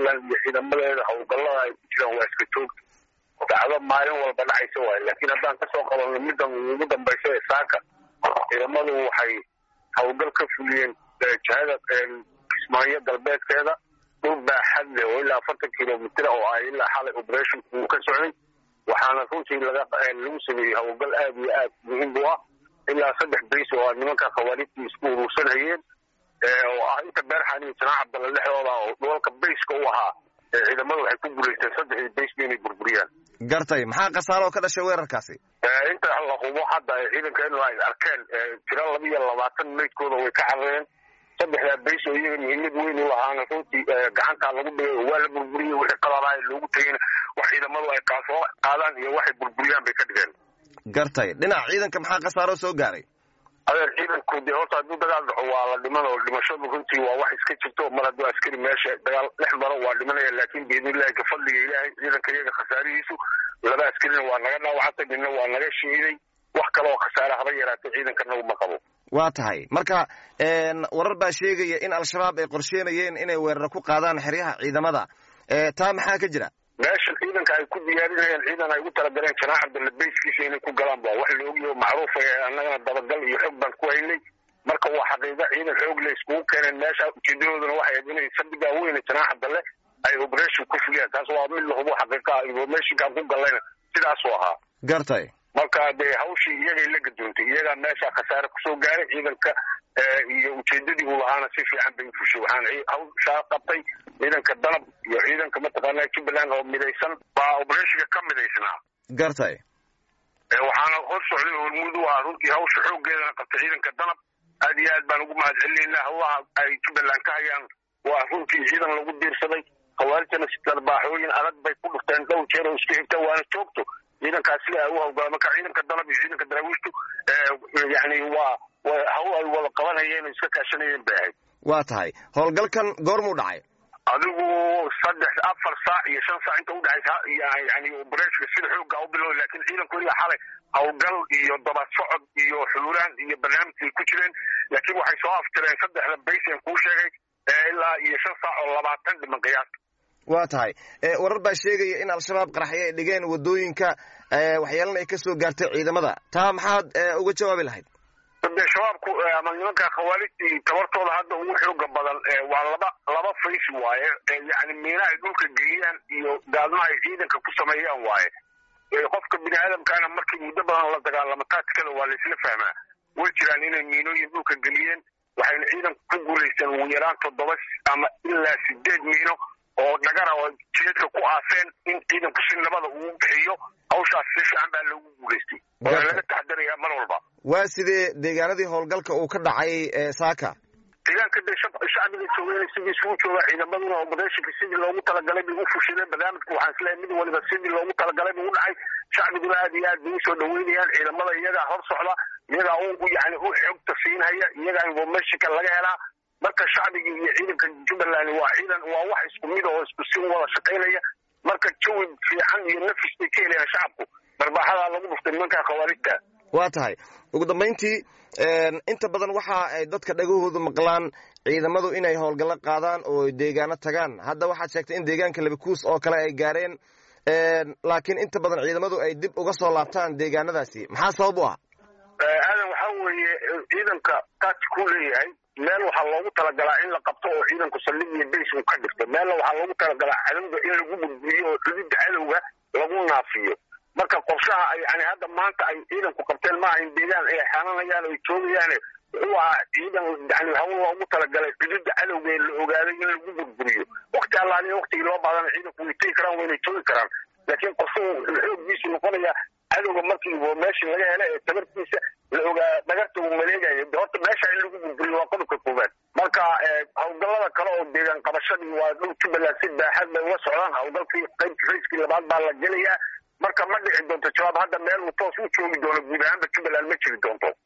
jubbaland iyo ciidamadeeda howlgallada ay ku jiraan waa iska joogta dacdo maalin walba dhacaysa waayo laakiin haddaan kasoo qabanno middan ugu dambaysa ee saaka ciidamadu waxay howlgal ka fuliyeen jihada kismaayo galbeedkeeda dhul baaxad leh oo ilaa afartan kilomitr oo ah ilaa xalay operationku uu ka socday waxaana runtii laga lagu sameeyey howlgal aad iyo aad muhiim u ah ilaa saddex bays oo nimanka khawaarijtii isku urursanayeen oo ah inta beerxan iyo janaac cabdalla dhexdooda oo dhoolka bayska u ahaa ciidamadu waxay ku guulaysteen saddexdii baysba inay burburiyaan gartay maxaa khasaaro oo ka dhashay weerarkaasi inta la hubo hadda ciidankeenu ay arkeen tiro laba iyo labaatan meydkooda way ka carareen saddexdaa bays oo iyaga muhiimad weyn u lahaana runtii gacantaa lagu dhigay oo waa la burburiyey wixii qaladaha loogu tegayna wax ciidamadu ay kaasoo qaadaan iyo waxay burburiyaan bay ka dhigeen gartay dhinaca ciidanka maxaa khasaaro soo gaaray adeer ciidanku dee horta hadduu dagaal dhaxo waa la dhiman oo dhimashadu runtii waa wax iska jirto mar hadduu askari meesha dagaal dhex maro waa dhimanaya laakiin biidnillahi ka fadliga ilaahay ciidanka iyaga khasaarihiisu laba askarina waa naga dhaawacantay midna waa naga shiiday wax kale oo khasaare haba yaraatay ciidankana uma qabo waa tahay marka warar baa sheegaya in al-shabaab ay qorsheynayeen inay weeraro ku qaadaan xeryaha ciidamada taa maxaa ka jira meesha ciidanka ay ku diyaarinayeen ciidan ay ugu talagaleen janaac cabdalla bayskiisa inay ku galaan ba wax la ogyaho macruufa annagana dabagal iyo xoog baan ku haynay marka waa xaqiiqa ciidan xoog le iskugu keeneen meesha ujeedadooduna waxay ahayd inay saldhigaa weyne janaac cabdalle ay operation ku fuliyaan taas waa mid lahubo xaqiiqa informationkaan ku galayna sidaasuu ahaa gartay marka dee hawshii iyagay la gadoontay iyagaa meesha khasaare kusoo gaaray ciidanka iyo ujeedadii uu lahaana si fiican bay ufushay waxaana hawshaa qabtay ciidanka danab iyo ciidanka mataqaanaa jubbaland oo midaysan baa operationka ka midaysnaa gartay waxaana hor socday hormuud u ah runtii hawsha xooggeedana qabtay ciidanka danab aad iyo aad baan ugu mahad celinaynaa hawlaha ay jubbaland ka hayaan waa runtii ciidan lagu diirsaday khawaarijtana si darbaaxooyin adag bay ku dhufteen dhowr jeer oo isku xigta waana joogto ciidankaas sida ay u hawlgala marka ciidanka danab iyo ciidanka daraawiishtu yani waa hawl ay wada qabanayeen oo iska kaashanayeen bay ahayd waa tahay howlgalkan goormuu dhacay adigu saddex afar saac iyo shan saac inta udhexaysa yani opereshka sida xooga u bilow laakiin ciidanku ilaa xalay howlgal iyo dabad socod iyo xuluulaan iyo barnaamijkay ku jireen laakiin waxay soo aftireen saddexda baysen kuu sheegay ilaa iyo shan saac oo labaatan dhiman qiyaasta waa tahay warar baa sheegaya in al-shabaab qaraxyo ay dhigeen wadooyinka waxyeelana ay ka soo gaartay ciidamada taa maxaad uga jawaabi lahayd de shabaabku ama nimanka khawaarijtii tabartooda hadda ugu xooga badan waa laba laba fays waaye yani miina ay dhulka geliyaan iyo gaalma ay ciidanka ku sameeyaan waaye qofka bini aadamkaana markii muddo badan la dagaalamo taatikada waa laisla fahmaa way jiraan inay miinooyin dhulka geliyeen waxayna ciidanku ku guulaysteen ugu yaraan toddoba ama ilaa sideed miino oo dhagara oo jeedka ku aaseen in ciidanku si nabada ugu bixiyo hawshaas si fiican baa loogu guulaystay waana laga taxadarayaa mar walba waa sidee deegaanadii howlgalka uu ka dhacay saaka deegaanka de shacbiga joogeen sidii isugu jooga ciidamaduna operatiinka sidii loogu talagalay bay u fushadeen barnaamijka waxaan isleeyahay mid waliba sidii loogu talagalay buu u dhacay shacbiguna aad iyo aad bay usoo dhaweynayaan ciidamada iyagaa hor socda iyagaa u yani u xogta siinhaya iyagaa informationka laga helaa marka shacbiga iyo ciidanka jubbaland waa ciidan waa wax isku mid oo isku si wada shaqaynaya marka jawi fiican iyo nafis bay ka helayaan shacabku barbaaxadaa lagu dhuftay nimanka khawaarijta waa tahay ugu dambayntii inta badan waxa ay dadka dhagahoodu maqlaan ciidamadu inay howlgallo qaadaan oo deegaano tagaan hadda waxaad sheegtay in deegaanka labikuus oo kale ay gaareen laakiin inta badan ciidamadu ay dib uga soo laabtaan deegaanadaasi maxaa sabab u ah aadan waxaa weeye ciidanka taati ku leeyahay meel waxaa loogu talagalaa in la qabto oo ciidanku saldhig iyo bays uu ka dhigto meelna waxaa loogu talagalaa cadowga in lagu gudbiyo oo xududda cadowga lagu naafiyo marka qorshaha yani hadda maanta ay ciidanku qabteen maaha in deegaan ay xananayaan o ay joogayaan wuxuu ahaa ciidan yani hawl loogu talagalay xuduudda cadowga ee la ogaaday in lagu burburiyo wakti allaaliya waktigii loo baadana ciidanku way tegi karaan wayna joogi karaan laakiin qorshuhu xooggiisu noqonaya cadowga markii meeshii laga hela ee tabartiisa la ogaa dhagarta uu maleegayo de horta meesha in lagu burburiyo waa qodobka koowaad marka howlgallada kale oo deegaan qabashadii waa dhul jubbaland si baaxad bay uga socdaan howlgalkii qaybta rayskii labaad baa la gelayaa marka ma dhici doonto jawaab hadda meel uu toos u joogi doono guud ahaanba jubbaland ma jiri doonto